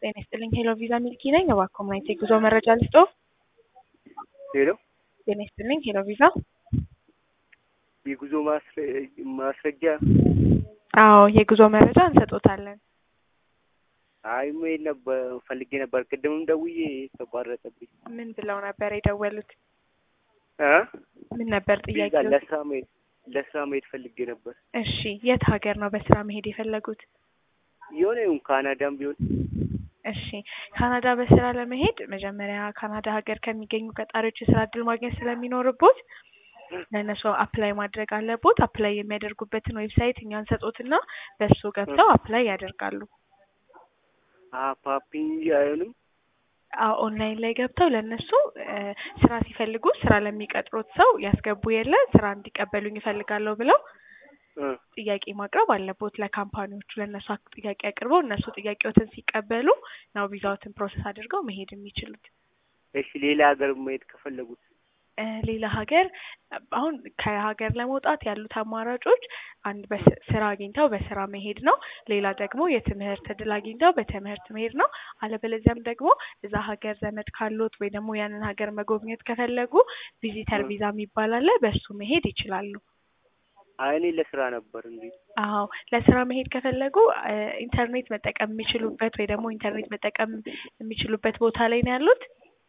ጤና ይስጥልኝ ሄሎ ቪዛ ሚልኪ ነኝ። እባክዎ ምን አይነት የጉዞ መረጃ ልስጥዎ? ሄሎ ጤና ይስጥልኝ ሄሎ ቪዛ። የጉዞ ማስረ- ማስረጃ አዎ የጉዞ መረጃ እንሰጦታለን። አይ መሄድ ነበር ፈልጌ ነበር። ቅድምም ደውዬ ተቋረጠብኝ። ምን ብለው ነበር የደወሉት? እ ምን ነበር ቪዛ ጥያቄው? ለስራ መሄድ ለስራ መሄድ ፈልጌ ነበር። እሺ የት ሀገር ነው በስራ መሄድ የፈለጉት? የሆነ ይሁን ካናዳም ቢሆን እሺ ካናዳ በስራ ለመሄድ መጀመሪያ ካናዳ ሀገር ከሚገኙ ቀጣሪዎች የስራ እድል ማግኘት ስለሚኖርቦት ለእነሱ አፕላይ ማድረግ አለቦት። አፕላይ የሚያደርጉበትን ዌብሳይት እኛ እንሰጦትና በእሱ ገብተው አፕላይ ያደርጋሉ። ፓፒንግ አይሆንም። አዎ ኦንላይን ላይ ገብተው ለእነሱ እ ስራ ሲፈልጉ ስራ ለሚቀጥሩት ሰው ያስገቡ የለ ስራ እንዲቀበሉኝ ይፈልጋለሁ ብለው እ ጥያቄ ማቅረብ አለቦት ለካምፓኒዎቹ ለእነሱ አክ- ጥያቄ አቅርበው እነሱ ጥያቄዎትን ሲቀበሉ ነው ቪዛዎትን ፕሮሰስ አድርገው መሄድ የሚችሉት። እሺ ሌላ ሀገር መሄድ ከፈለጉት እ ሌላ ሀገር አሁን ከሀገር ለመውጣት ያሉት አማራጮች አንድ በስ- ስራ አግኝተው በስራ መሄድ ነው። ሌላ ደግሞ የትምህርት እድል አግኝተው በትምህርት መሄድ ነው። አለበለዚያም ደግሞ እዛ ሀገር ዘመድ ካሉት ወይ ደግሞ ያንን ሀገር መጎብኘት ከፈለጉ ቪዚተር እ ቪዛ የሚባል አለ። በሱ መሄድ ይችላሉ። አይ እኔ ለስራ ነበር እንዴ። አዎ ለስራ መሄድ ከፈለጉ እ ኢንተርኔት መጠቀም የሚችሉበት ወይ ደግሞ ኢንተርኔት መጠቀም የሚችሉበት ቦታ ላይ ነው ያሉት።